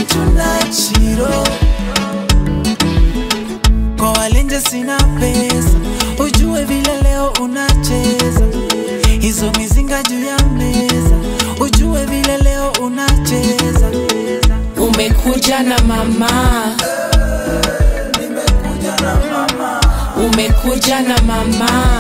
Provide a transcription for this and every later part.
tonight shiro kwa walenje sina pesa ujue vile leo unacheza hizo mizinga juu ya meza ujue vile leo unacheza umekuja na mama umekuja na mama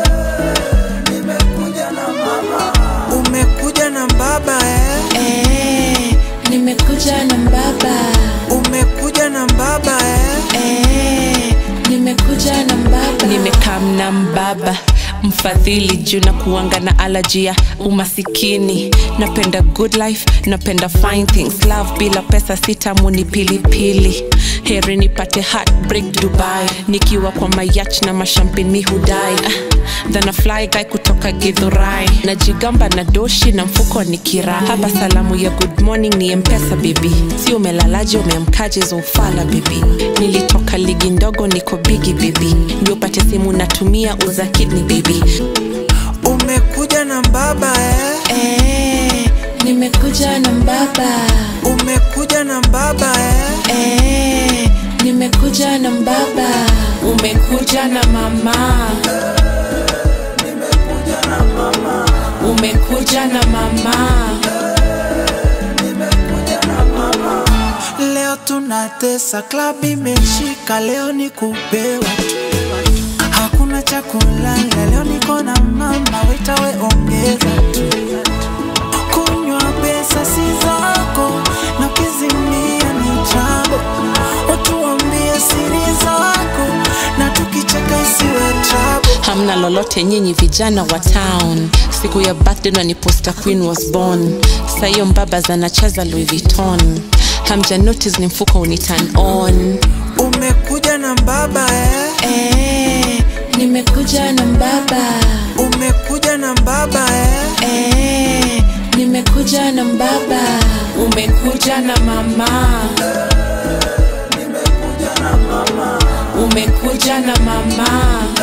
umekuja na mbaba eh? eh, nimekuja na mbaba umekuja na mbaba eh? eh, nimekuja na mbaba nimekam na mbaba mfadhili juu na kuanga na alaji ya umasikini napenda good life napenda fine things love bila pesa sitamu ni pilipili heri nipate heartbreak dubai nikiwa kwa mayach na mashampin mi hudai Ah, than a fly guy kutoka githurai najigamba na doshi na mfuko ni kira hapa salamu ya good morning ni mpesa bibi si umelalaje umeamkaje zoufala bibi nilitoka ligi ndogo niko bigi bibi ndio upate simu natumia uza kidney bibi umekuja na mbaba eh? eh, nimekuja na mbaba umekuja na mbaba eh? eh, nimekuja na mbaba umekuja na mama umekuja na mama leo tunatesa klab imeshika leo ni kupewa hakuna cha kulala leo niko na mama wetawe ongeza tu kunywa pesa si zako na ukizimia ni trabo watuambie siri zako na tukicheka isiwe trabo hamna lolote nyinyi vijana wa town siku ya birthday ndo ni poster queen was born sahiyo mbaba zanacheza louis vuitton hamja notice ni mfuko uni turn on umekuja na mbaba eh? eh, nimekuja na mbaba umekuja na mbaba eh? eh, nimekuja na mbaba umekuja na mama umekuja na mama